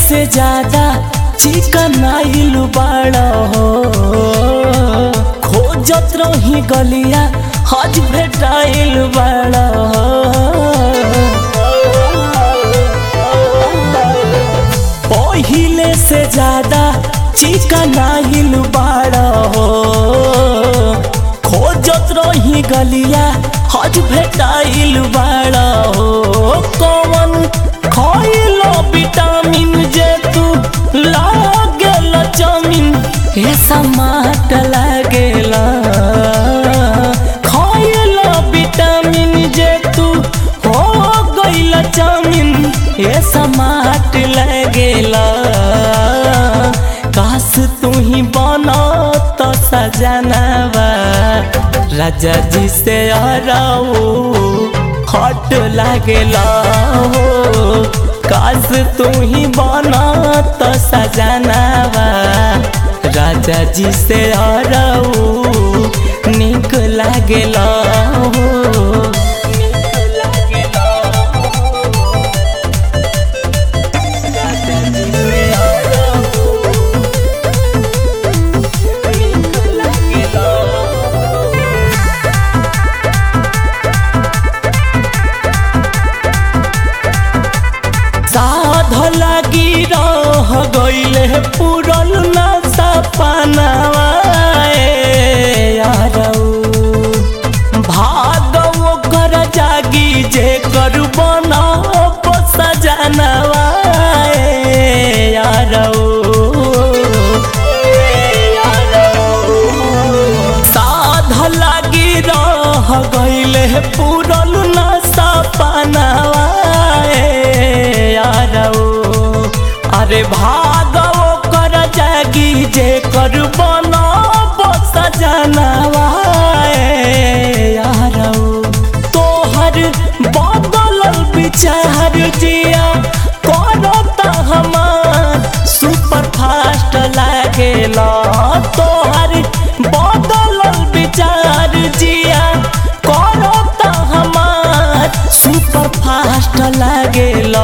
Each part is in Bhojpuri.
से ज्यादा चिकन आइल बाड़ा हो खोजत रही गलिया हज भेटाइल बाड़ा पहिले से ज्यादा चिकन आइल बाड़ा हो खोजत रही गलिया हज भेटाइल बाड़ा हो कौन खइलो विटामिन जे तू लागेल जमीन हे समाट लागेला खइलो विटामिन जे तू हो गइल जमीन हे समाट लागेला काश तू ही बना तो सजनवा राजा जी से हराओ हट लागेला हो काश तू ही बना तो सजनवा राजा जी से हराओ निक लागेला हो निक लागेला हो। राजा जी से हराओ, निक लागेला हो। साध लागी रह गईले पुरल ना सपनावा भागव कर जागी जे कर बना सजनवा साध लागी रह गईले पुरल ना सपनावा अरे भागव कर जागी जे कर बना सजनवा तोहर बदलल विचार जिया करता हमार सुपर फास्ट लागेला तोहर बदलल विचार जिया करता हमार सुपर फास्ट लागेला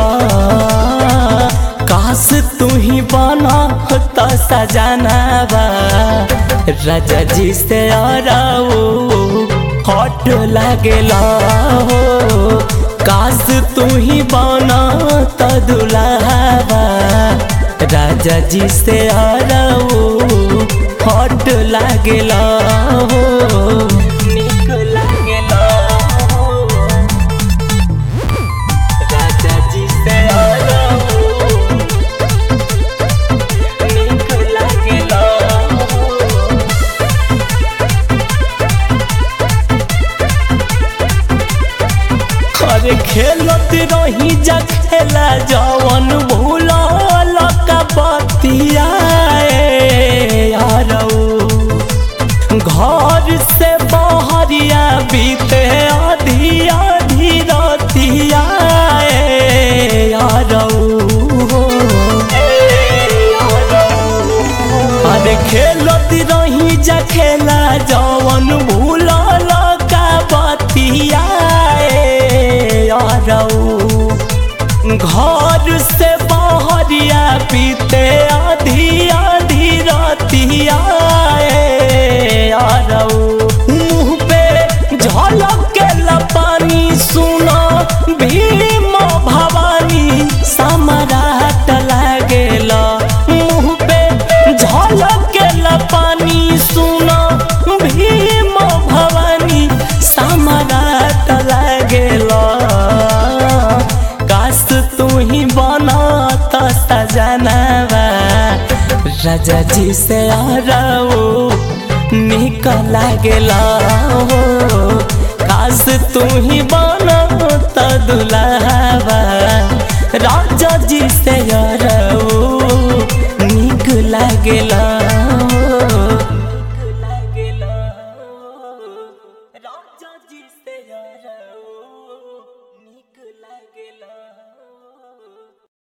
काश तू ही बना तो सजनवा राजा जी से आराओ हट लागेला हो काश तू ही बना तो दुलावा राजा जी से आराओ हट लागेला हो निक लागेला हो राजा जी से आराओ निक लागेला हो अरे खेलत रही जा खेला जवन भूलल का बतिया घर से बहरिया बीते आधी आधी रतिया अरे खेलत रही जा खेला जवन भूलल का बतिया घर से बहरिया पीते आधी आधी रतिया मुँह पे झलक के लपानी सुना भीम भवानी सम्राट लागेला मुँह पे झलक के लपानी सुना भीम भवानी सम्राट लागेला काश तू ही बना तो सजनवा राजा जी से आराओ निक लागेला हो काश तू ही बना तो दुलावा राजा जी से आराओ निक लागेला